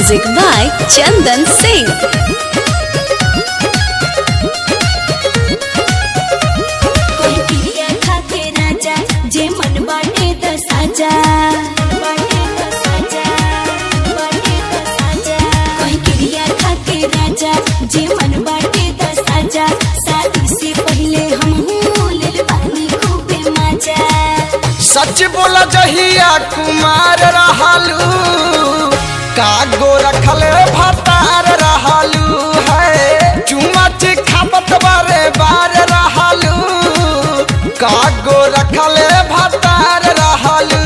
Music by Chandan Singh. कोई पिया खाके राजा जे मन बाटे त साजा बाटे त साजा बाटे त साजा कोई पिया खाके राजा जे मन बाटे त साजा शादी से पहले हम लेल पानी खूबे मजा सच बोला जहिया कुमार रहलू कागो रखल भतार रहलू है चुमा खापत बारे बार रहलू कागो रखल भतार रहलू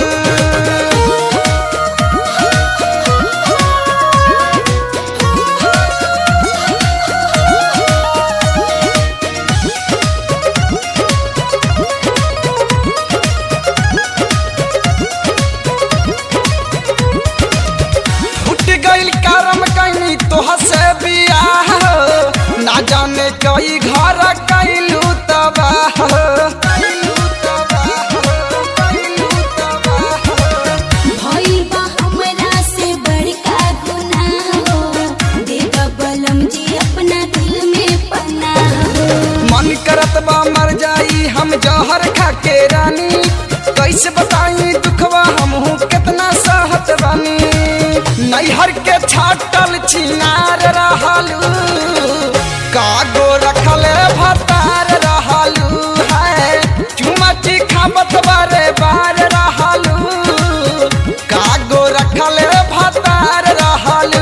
फुट गइल करम कैनी तोह से बियाह ना जाने कई घर कैलू तबाह कैलू तबाह कैलू तबाह भइल बा हमरा से बड़का गुनाह हो दे बलम जी अपना दिल में पनाह हो मन करत बा मर जाई हम जहर खा के रानी कैसे बताई दुखवा हमहू कितना सहत बानी नैहर के छाटल छिनार रहलू कागो रखल भतार रहलू है चुमची खाबत बारे बार रहलू कागो रखल भतार रहलू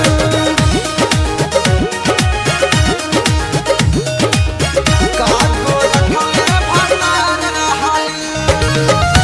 कागो रखल भतार रहलू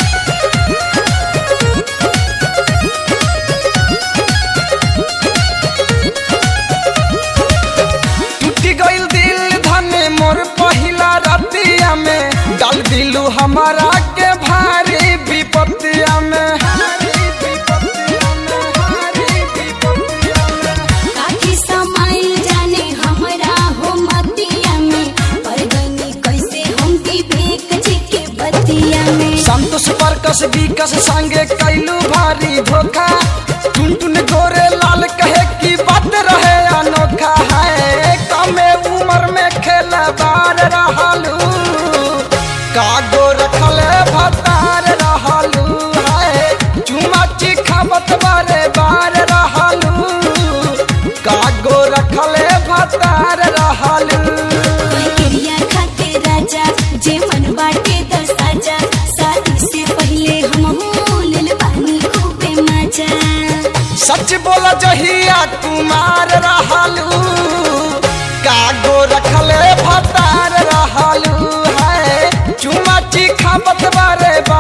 टूटी गइल दिल धने मोर पहिला रतिया में डाल दिलू हमारा के भारी विपत्तिया में भारी विपत्तिया में, भारी विपत्तिया में। काठी समाइल जाने हमरा हो मतिया में पर गनी कैसे हम विवेक जी के बतिया में संतोष परकस विकस संगे कैलू भारी धोखा टुन टुन गोरे लाल कहे की बात रहे अनोखा है कमे उम्र में खेला बार रहलू कागो रखल भतार रहलू है चुमा खाबत बारे बार रहलू कागो रखल भतार रहलू कोई क्रिया खाके राजा जे मन बाटे त साजा शादी से पहले हम लेल पानी खूबे मजा सच बोला जहिया कुमार रहलू कागो रखले भतार रहलू है चुमा खाबत बारे बार